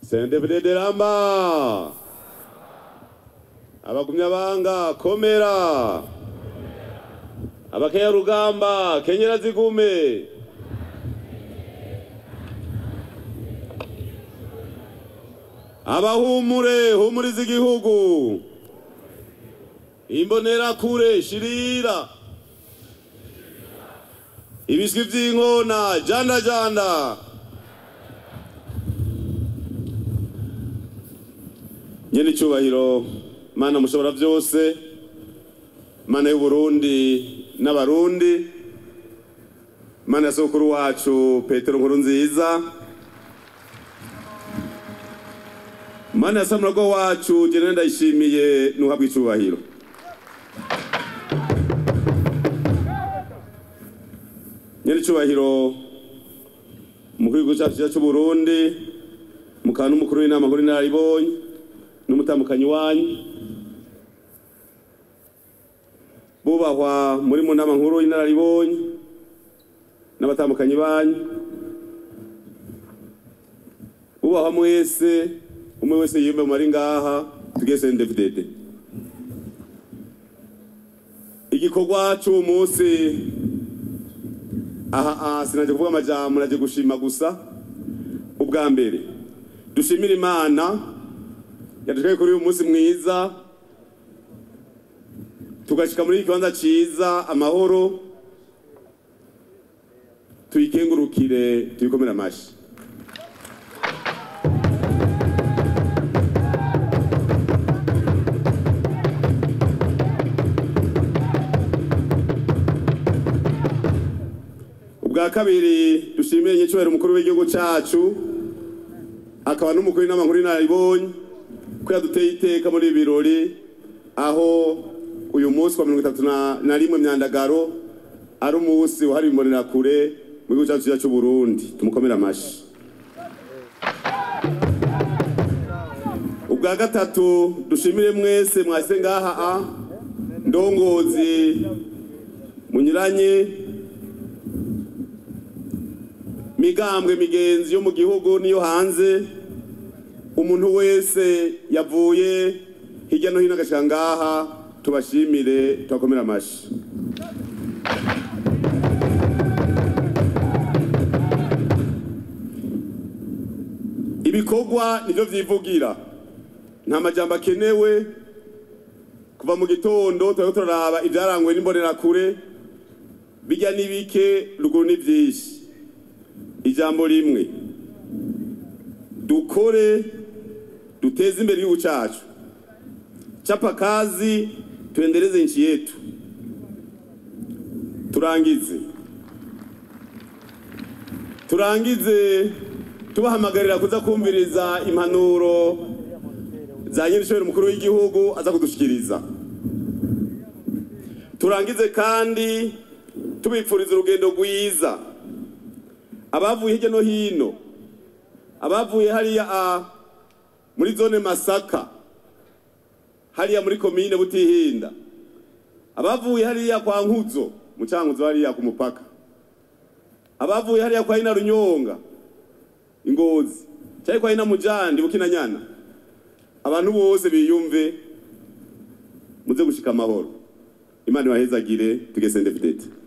sendebudede ramba abagumyabanga komera abakeya rugamba kenyera zigume abahumure humuriza igihugu imbonerakure shirira ibiswi vy'inkona janda janda nyene icubahiro mana mushobora vyose mana y'uburundi n'abarundi mana ya sokuru wacu petero nkuru nziza mana ya samurago wacu jene ndayishimiye nuhabwa icubahiro nyene icubahiro umukuru w'igihugu cacu ciza c'uburundi mukaba n'umukuru w'inama nkuru inararibonye n'umutamukanyi wanyu bubahwa muri mu nama nkuru y'inararibonye n'abatamukanyi banyu bubahwa mwese umwe wese yiyumve mu mari ngaha tugese ndevdede igikorwa c'uwo munsi aha aha sinaje kuvuga amajambo naje gushima gusa ubwa mbere dushimire imana yadutwaye kuri uyu munsi mwiza tugashika muri iki kibanza ciza amahoro tuyikengurukire tuyikomere amashi ubwa kabiri dushimire nyicubahiro umukuru w'igihugu cacu akaba n'umukuru w'inama nkuru inararibonye ko yaduteye iteka muri ibi birori aho uyu munsi wa mirongo itatu na- na rimwe myandagaro ari umunsi wahariwe imbonerakure mu gihugu cyacu cyiza c'uburundi tumukomere amashi ubwa gatatu dushimire mwese mwase ngaha a ndongozi munyuranye migambwe migenzi yo mu gihugu n'iyo hanze umuntu wese yavuye hirya no hino agashika ngaha tubashimire tubakomere amashi ibikorwa nivyo vyivugira nta majambo akenewe kuva mu gitondo turiko turaraba ivyarangwe n'imbonerakure bijya ni bike ruguru ni vyinshi ijambo rimwe dukore duteze imbere igihugu cacu chapa kazi tuendeleze nchi yetu turangize turangize tubahamagarira kuza kumviriza impanuro za nyirishobora umukuru w'igihugu aza kudushikiriza turangize kandi tubipfuriza urugendo rwiza abavuye hirya no hino abavuye hariya a muri zone masaka hariya muri komine butihinda abavuye hariya kwa nkuzo mu cankuzo hariya ku mupaka abavuye hariya kwa ina runyonga ingozi cyari kwa ina mujandi bukinanyana abantu bose biyumve muze gushika amahoro imana ibahezagire tugesende videte